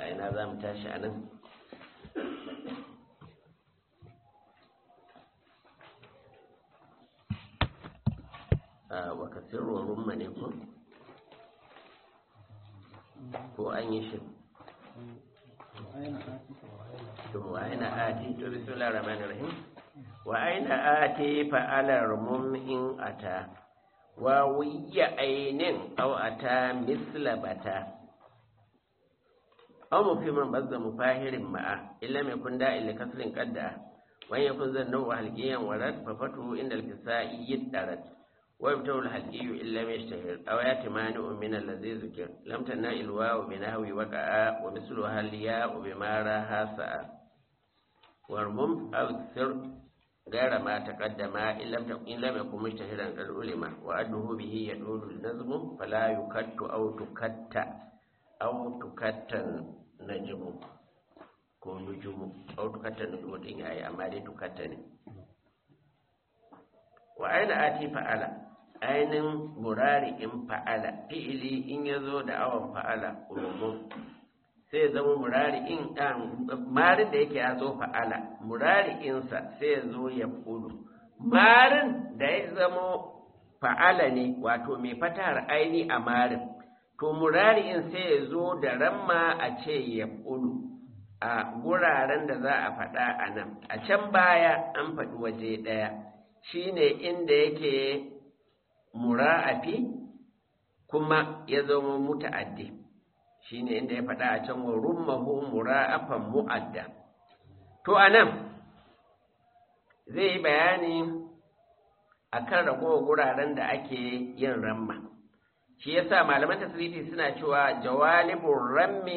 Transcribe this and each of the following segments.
a ina za mu tashi a nan waka sirrin rumma ne ko ko an yi shi to wa aina ati to bismillahir rahmanir rahim wa aina ati fa'alar mum in ata wa wiya ainin aw ata misla bata aw mufiman bazza mufahirin ma'a illa mai kun da illa kasrin qadda wa yakun zannu wa halqiyan warad fa fatu inda al-kisai yiddarat wa yabtahu al-halqiyu illa ma yashtahir aw yatimanu min allazi zikir lam tana ilwa bi nahwi waqa'a wa mislu hal ya wa bima raha sa'a warmum aw sir غير ما تقدم إن لم إن لم يكن مجتهدا قد علم وأنه به يدل النظم فلا يكت أو تكت أو تكت نجم ko nujumu au tukatta nujumu din yayi amma dai tukatta ne wa aina ati fa'ala ainin murari in fa'ala fi'ili in yazo da awan fa'ala ulumum sai zama murari in marin da yake ya zo fa'ala murari insa sai ya zo ya kudu marin da ya zama fa'ala ne wato mai fatar aini a marin to murari in sai ya zo da ramma a ce ya kudu a guraren da za a faɗa a nan a can baya an faɗi waje ɗaya shine inda yake mura'afi kuma ya zama muta'addi shi ne inda ya faɗa a can wa rummahu mura'afan mu'adda to a nan zai yi bayani a kan ragowar guraren da ake yin ramma shi ya sa malaman tasirifi suna cewa jawalibun rammi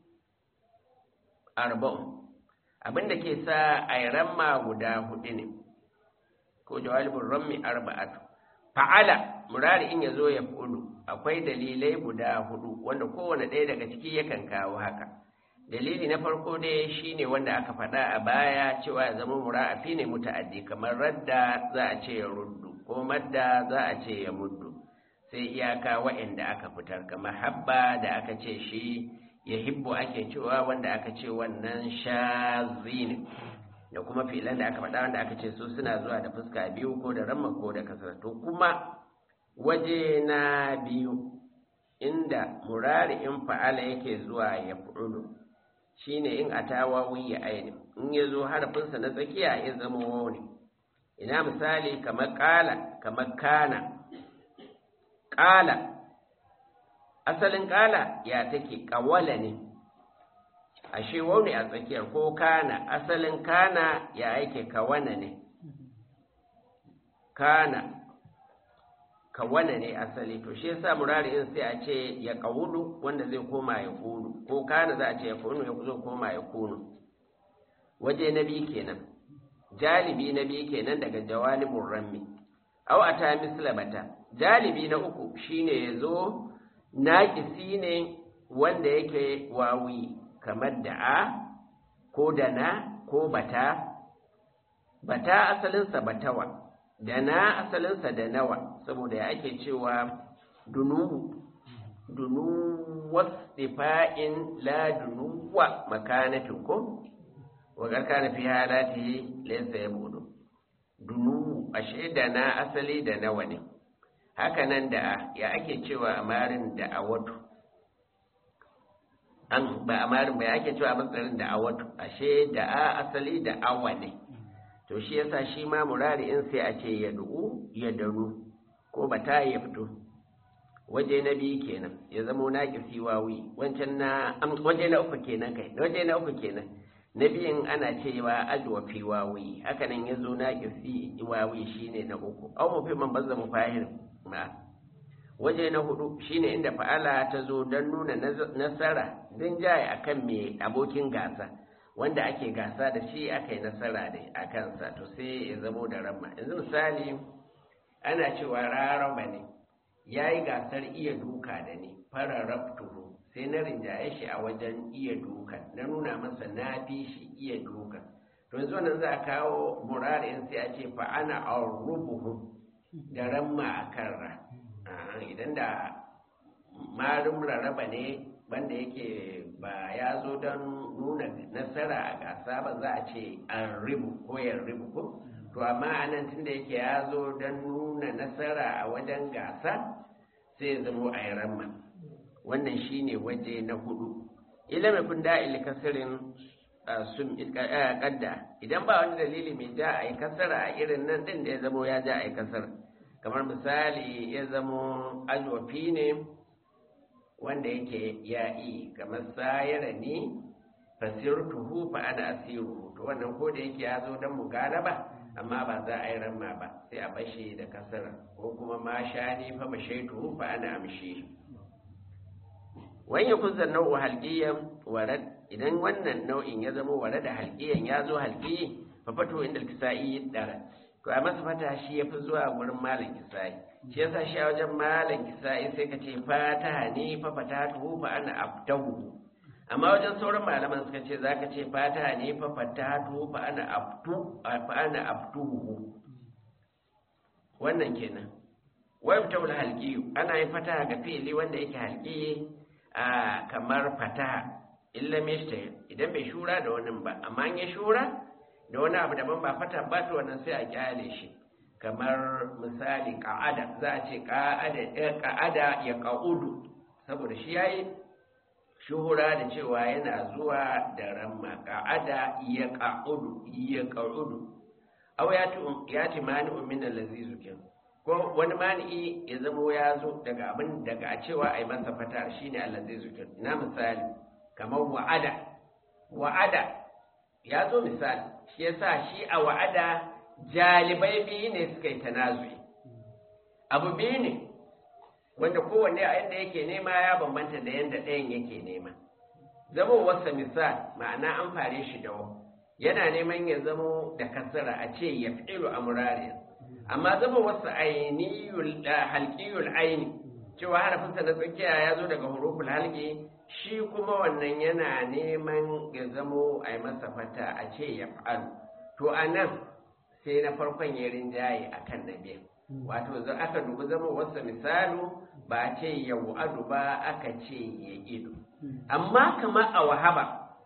arba'un abinda ke sa a yi ramma guda hudu ne ko jawalibun rammi arba'atu fa'ala murari in ya zo ya fudu akwai dalilai guda hudu wanda kowane ɗaya daga ciki yakan kawo haka dalili na farko dai shine wanda aka faɗa a baya cewa ya zama mura'afi ne muta'addi kamar radda za a ce ya ruddu ko madda za a ce ya muddu sai iyaka wa'anda aka fitar kamar habba da aka ce shi ya hibbu ake cewa wanda aka ce wannan shazi ne da kuma filan da aka faɗa wanda aka ce su suna zuwa da fuska biyu ko da ramma ko da kasar to kuma waje na biyu inda murari in fa'ala yake zuwa ya fu'ulu shine in atawawi ya aini in ya zo harafinsa na tsakiya ya zama wani ina misali kamar ƙala kamar kana ƙala asalin ƙala ya take ƙawala ne ashe wani a tsakiyar ko kana asalin kana ya yake kawana ne kana kawana ne asali to shi yasa murari in sai a ce ya kawudu wanda zai koma ya kunu ko kana za a ce ya kunu ya zo koma ya kunu waje na biyu kenan jalibi na biyu kenan daga jawalibun rammi au ata mislabata jalibi na uku shine ya zo naƙisi ne wanda yake wawi kamar da a ko da na ko bata bata asalinsa batawa da na asalinsa da nawa saboda ya ake cewa dunuwu dunuwas ifa'in la dunuwa makanatin ko wagar kana fi halati laysa yabudu dunuwu ashe da na asali da nawa ne haka nan da ya ake cewa amarin da awatu an ba amarin ba ya ake cewa matsarin da awatu ashe da a asali da awa ne to shi yasa shi ma murari in sai a ce ya du'u ya daru ko ba ta ya fito waje na biyu kenan ya zama na kisi wawi wancan na waje na uku kenan kai waje na uku kenan na biyun ana cewa ajwa fi wawi haka nan ya zo na kisi wawi shine na uku au mu fi man bazza mu fahir ma waje na hudu shine inda fa'ala ta zo don nuna nasara don jaye akan mai abokin gasa wanda ake gasa da shi aka yi nasara da a kansa to sai ya zamo da ramma yanzu misali ana cewa raraba ne ya yi gasar iya duka da ni fararraftuhu sai na rinjaye shi a wajen iya duka na nuna masa na fi shi iya duka to yanzu wannan za a kawo murarin sai a ce fa ana arrubuhu da ramma a kan ra idan da marin rarraba ne wanda yake ba ya zo don nuna nasara a gasa ba za a ce an ribu ko yan ribu ko to amma anan tunda yake ya zo don nuna nasara a wajen gasa sai zamo a yi ramma wannan shine waje na hudu ila mai kun da'il kasirin sun kadda idan ba wani dalili mai ja a yi kasara a irin nan din da ya zamo ya ja a yi kasara kamar misali ya zamo alwafi ne wanda yake ya'i kamar sayara ni fasirtuhu fa ana asiru to wannan ko da yake ya zo don mugalaba amma ba za a yi ramma ba sai a bashi da kasara ko kuma ma shani fa mashaituhu fa ana amshi wani kun san nau'u halqiyan warad idan wannan nau'in ya zama warad da halqiyan ya zo halqi fa fato inda kisa'i dara to a masa fata shi yafi zuwa gurin malam kisa'i shi yasa shi a wajen malam kisa'i sai ka ce fataha ne fa fatatu fa ana abtahu amma wajen sauran malaman suka ce zaka ce fataha ne fa fatatu fa ana abtu fa ana abtuhu wannan kenan wa yabtawul halqi ana yin fataha ga fi'ili wanda yake halqi a kamar fataha illa mishta idan bai shura da wani ba amma an ya shura da wani abu daban ba fata ba to wannan sai a kyale shi kamar misali ka'ada za a ce ka'ada ka'ada ya ka'udu saboda shi yayi shuhura da cewa yana zuwa da ramma ka'ada ya ka'udu ya ka'udu aw ya tu ya ti mani min allazi zukin ko wani mani ya zamo ya zo daga abin daga a cewa ai masa fata shine allazi zukin na misali kamar wa'ada wa'ada ya zo misali shi yasa shi a wa'ada jalibai biyu ne suka yi tanazui abu biyu ne wanda kowanne a yadda yake nema ya bambanta da yadda ɗayan yake nema zama wasa misal ma'ana an fare shi da wa yana neman ya zamo da kasara a ce ya fi'ilu a murari amma zama wasu ainihul halkiyul aini cewa harafinsa na tsakiya ya zo daga huruful halki shi kuma wannan yana neman ya zamo a yi masa fata a ce ya fa'alu to a nan sai na farkon ya rinjaye a kan na biyan wato za aka dubi zama wasu misalu ba a ce ya wa'adu ba aka ce ya ido amma kamar a wahaba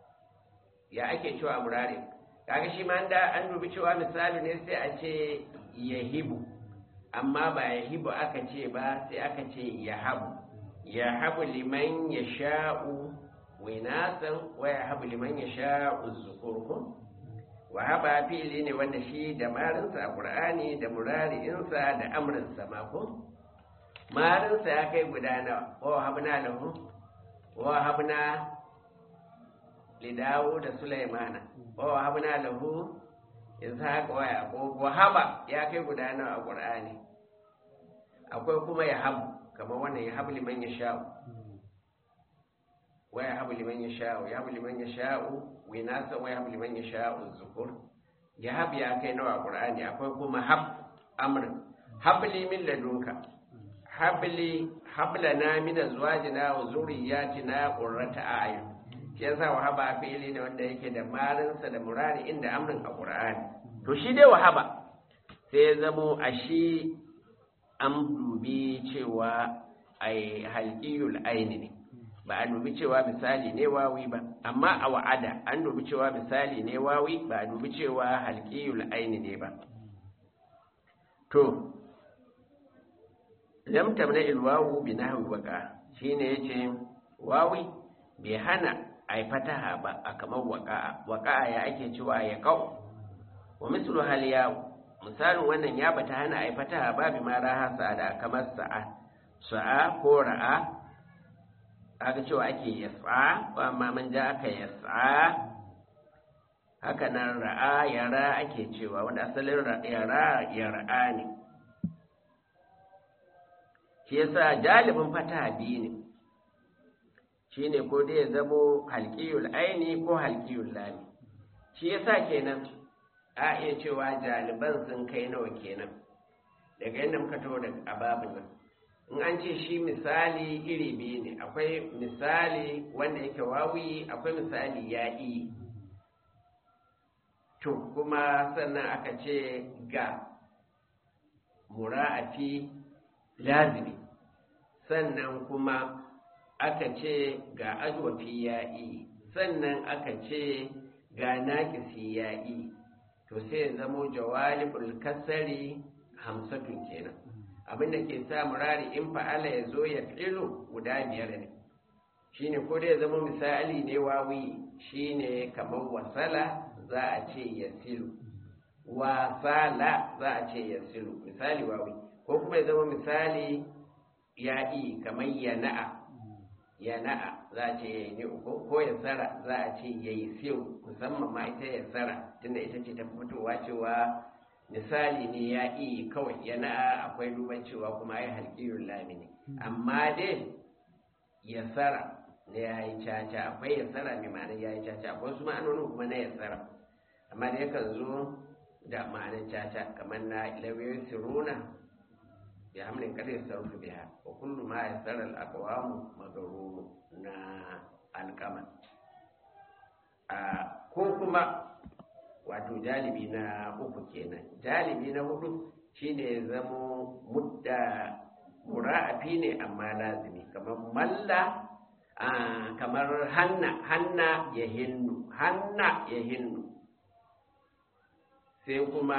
ya ake cewa murare kaga shi ma da an dubi cewa misali ne sai a ce ya hibu amma ba ya hibu aka ce ba sai aka ce ya habu ya habu liman ya sha'u winasan wa ya habu liman ya sha'u zukurkun wa haba fili ne wanda shi da marinsa a ƙur'ani da murari'insa da amrinsa mako marinsa ya kai guda nawa wa habna lahu wa habna lidawu da sulaimana wa habna lahu ishaq wa yaqub wa haba ya kai guda nawa a ƙur'ani akwai kuma ya habu kamar wannan ya habu liman ya sha'u wa ya habu liman ya sha'u ya habu liman ya sha'u winasa wa ya habu liman ya sha'u zukur ya habu ya kai nawa qur'ani akwai kuma hab amr habli min ladunka habli hablana min azwajina wa zurriyyatina qurrata a'yun shi yasa wahaba fi'ili ne wanda yake da marinsa da murari inda amrin a qur'ani to shi dai wahaba sai ya zamo a shi an dubi cewa ai halqiyul aini ne ba a dubi cewa misali ne wawi ba amma a wa'ada an dubi cewa misali ne wawi ba a dubi cewa halqiyul aini ne ba to lam tamna il wawu bi nahwi waqa shine yace wawi bai hana ai fataha ba a kamar waqa waqa ya ake cewa ya qau wa mislu hal ya misalin wannan ya bata hana ai fataha ba bi ma raha sa'ada kamar sa'a sa'a ko ra'a aka cewa ake yas'a ba amma man ja aka yas'a haka nan ra'a yara ake cewa wanda asalin yara yara ne shi yasa jalibin fataha biyu ne shine ko dai ya zamo halqiyul aini ko halqiyul lami shi yasa kenan a iya cewa jaliban sun kai nawa kenan daga yadda muka taho da ababin nan in an ce shi misali iri biyu ne akwai misali wanda yake wawi akwai misali ya'i to kuma sannan aka ce ga mura'afi lazimi sannan kuma aka ce ga ajwafi ya'i sannan aka ce ga naƙisi ya'i to sai ya zamo jawalibul kasari hamsatun kenan abinda ke sa murari in fa'ala ya zo ya filu guda biyar ne shine ko da ya zama misali ne wawi shine kamar wasala za a ce ya silu wasala za a ce ya silu misali wawi ko kuma ya zama misali ya'i kamar yana'a yana'a za a ce ya yi uku ko ya tsara za a ce ya yi siyo musamman ma ita ya tsara tunda ita ce ta fitowa cewa misali ne ya iya kawai yana'a akwai duban cewa kuma ya halƙiyun lamini amma dai ya tsara na ya yi caca akwai ya tsara mai ma'anar ya yi caca akwai su ma'anonin kuma na ya tsara amma da yakan zo da ma'anar caca kamar na ilawiyoyin siruna ya hamlin kada ya sarrafa biya wa kullu ma ya tsara al'akawamu magaruru na alkama ko kuma wato jalibi na uku kenan jalibi na hudu shine ya zamo mudda mura'afi ne amma lazimi kamar malla kamar hanna hanna ya hinnu hanna ya hinnu sai kuma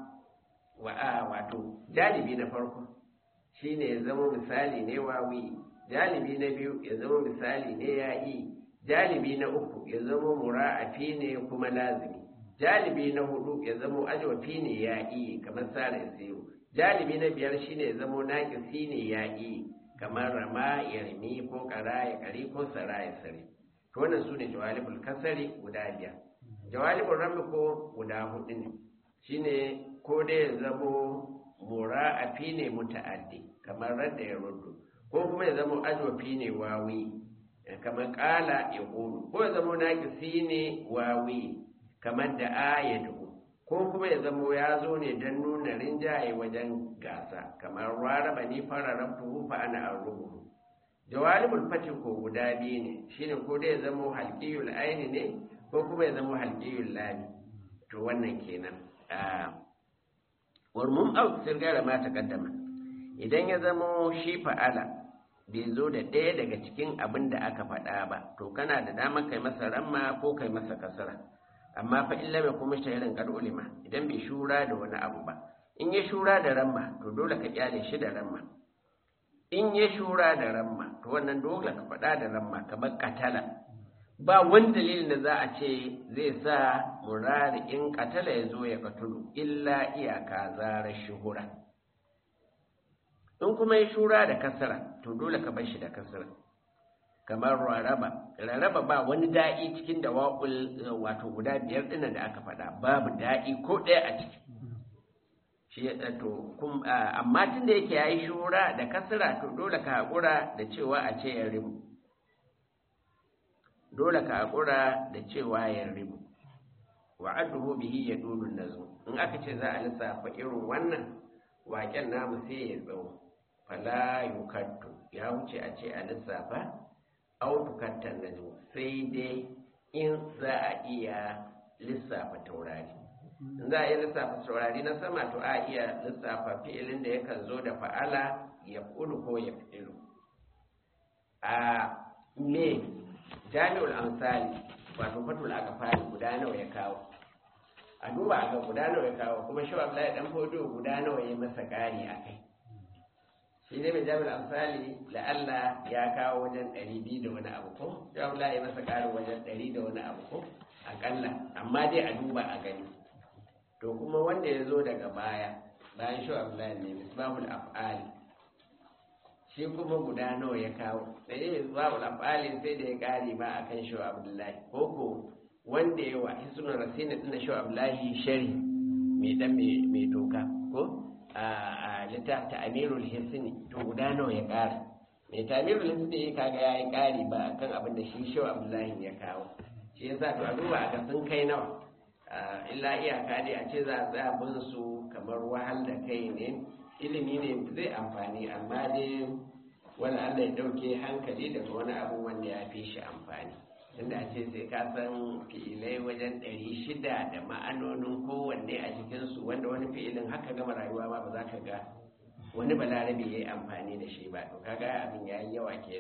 wato jalibi na farko shine ya zama misali ne wawi jalibi na biyu ya zama misali ne ya'i jalibi na uku ya zama mura'afi ne kuma lazimi jalibi na hudu ya zamo ajwafi ne ya iya kamar sara isiru jalibi na biyar shine ya zamo naƙisi ne ya iya kamar rama ya rimi ko ƙara ya ƙari ko sara ya sare to wannan su ne jawalibul kasari guda biyar jawalibul rami ko guda hudu ne shine ko dai ya zamo mura'afi ne muta'addi kamar radda ya ruddu ko kuma ya zamo ajwafi ne wawi kamar ƙala ya ƙulu ko ya zamo naƙisi ne wawi kamar da ayatu ko kuma ya zamo ya zo ne don nuna rinjaye wajen gasa kamar raraba ni fararen tuhu fa ana an rubutu jawalibul fati ko guda biyu ne shine ko da ya zamo halqiyul aini ne ko kuma ya zamo halqiyul lami to wannan kenan warmum au sirgara ma takaddama idan ya zamo shi fa'ala bai zo da ɗaya daga cikin abin da aka faɗa ba to kana da damar kai masa ramma ko kai masa kasara amma fa illa bai kuma shahirin kar ulima idan bai shura da wani abu ba in ya shura da ramma to dole ka kyale shi da ramma in ya shura da ramma to wannan dole ka faɗa da ramma kamar katala ba wani dalilin da za a ce zai sa murari in katala ya zo ya katulu illa iyaka zarar shuhura in kuma ya shura da kasara to dole ka bar shi da kasara kamar raraba raraba ba wani da'i cikin da waƙul wato guda biyar ɗin da aka faɗa babu da'i ko ɗaya a ciki shi ya to amma tun da yake yayi shura da kasra to dole ka haƙura da cewa a ce ya ribu dole ka haƙura da cewa ya ribu wa adduhu bihi ya dulu nazu in aka ce za a lissafa irin wannan waƙen namu sai ya tsawo fala yukattu ya wuce a ce a lissafa autukattan najmu sai dai in za a iya lissafa taurari in za a iya lissafa taurari na sama to a iya lissafa fi'ilin da yakan zo da fa'ala ya kulu ko ya fi'ilu a me jami'ul amsali wato fatul akafari guda nawa ya kawo a duba a ga guda nawa ya kawo kuma shi Abdullahi dan fodo guda nawa ya masa ƙari a kai shi ne mai jami'ar amsali la'alla ya kawo wajen ɗari biyu da wani abu ko shi Abdullahi ya masa ƙarin wajen ɗari da wani abu ko aƙalla amma dai a duba a gani to kuma wanda ya zo daga baya bayan shi Abdullahi ne misbahul af'ali shi kuma guda nawa ya kawo da yi misbahul af'ali sai da ya ƙari ma akan shi Abdullahi ko ko wanda ya wa hisunan rasina ɗin shi Abdullahi shari mai dan mai toka ko a littafin amirul hisni to guda nawa ya ƙara mai tamirul hisni kaga ya yi ƙari ba akan abin da shi shau abdullahi ya kawo shi yasa to a duba a sun kai nawa illa iyaka dai a ce za a tsaya bin su kamar wahal da kai ne ilimi ne zai amfani amma dai wani allah ya ɗauke hankali daga wani abu wanda ya fi shi amfani inda a ce sai ka san fi'ilai wajen ɗari shida da ma'anonin kowanne a cikinsu wanda wani fi'ilin haka gama rayuwa ma ba za ka ga wani balarabe ya yi amfani da shi ba to kaga abin ya yi yawa kenan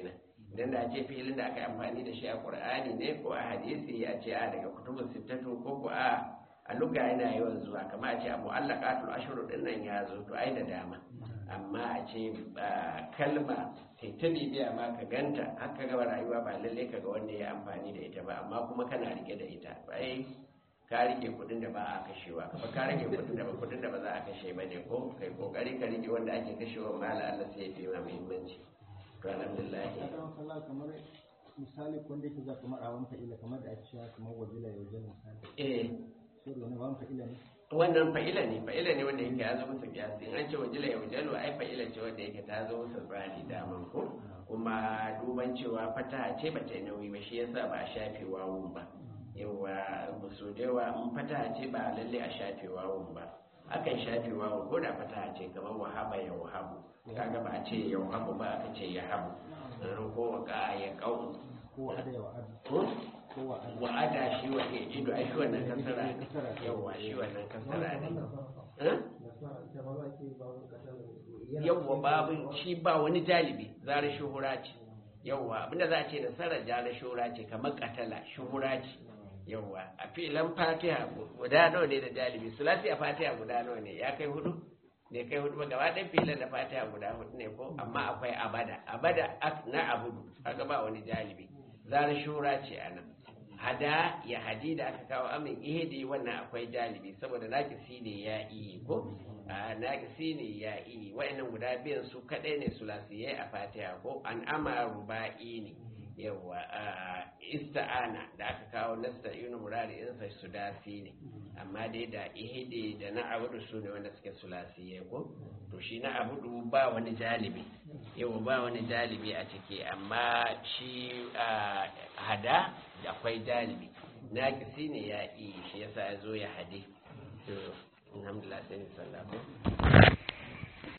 idan da ce filin da aka yi amfani da shi a qur'ani ne ko a hadisi a ce a daga kutubun sittatu ko ko a a luga yana yawan zuwa kamar a ce a mu'allaqatul ashru din nan ya zo to ai da dama amma a ce kalma sai ta bibiya ma ka ganta har ka gaba rayuwa ba lalle ka ga wanda ya amfani da ita ba amma kuma kana rike da ita ai ka rike kudin da ba a kashewa kuma ka rike kudin da ba kudin da ba za a kashe ba ne ko kai kokari ka rike wanda ake kashewa mala Allah sai ya fi ma muhimmanci to alhamdulillah kamar misali wanda yake za kamar a wani fa'ila kamar da ake cewa kamar wajila ya wajen misali eh sai da wani wani fa'ila ne wannan fa'ila ne fa'ila ne wanda yake ya zo musu kiyasi in an ce wajila ya wajalu ai fa'ila ce wanda yake ta zo musu tsari daman ko kuma duban cewa fata ce ba ta yi nauyi ba shi yasa ba a shafe wawun ba yawa musu da yawa in fata ce ba lalle a shafe wawun ba akan shafe wawun ko da fata ce kamar wahaba ya wahabu kaga ba a ce ya wahabu ba aka ce ya habu ko waka ya kau ko wa'ada ya wa'ada ko ko wa'ada wa'ada shi wa ke ido ai shi wannan kasara ne yawa shi wannan kasara ne Eh? yawwa babu shi ba wani jalibi zara shuhura ce yawwa abinda za a ce nasarar jara shuhura ce kamar katala shuhura ce yawwa a filan fatiha guda nawa ne da jalibi sulasi a fatiha guda nawa ne ya kai hudu ne kai hudu ba gaba ɗan filan da fatiha guda hudu ne ko amma akwai abada abada ak- na abudu kaga ba wani jalibi zara shuhura ce a nan hada ya hadi da aka kawo amin ihidi wannan akwai jalibi saboda nakisi ne ya iyi ko a nakisi ne ya iyi wa'annan guda biyan su kadai ne sulasiyai a fatiha ko an ama ruba'i ne yawa a ista'ana da aka kawo nasta inu murari insa sudasi ne amma dai da ihidi da na abudu su ne wanda suke sulasiyai ko to shi na abudu ba wani jalibi yawa ba wani jalibi a ciki amma shi a hada akwai jalibi na ne ya iya shi yasa ya zo ya hade to alhamdulillah sai ni sallah ko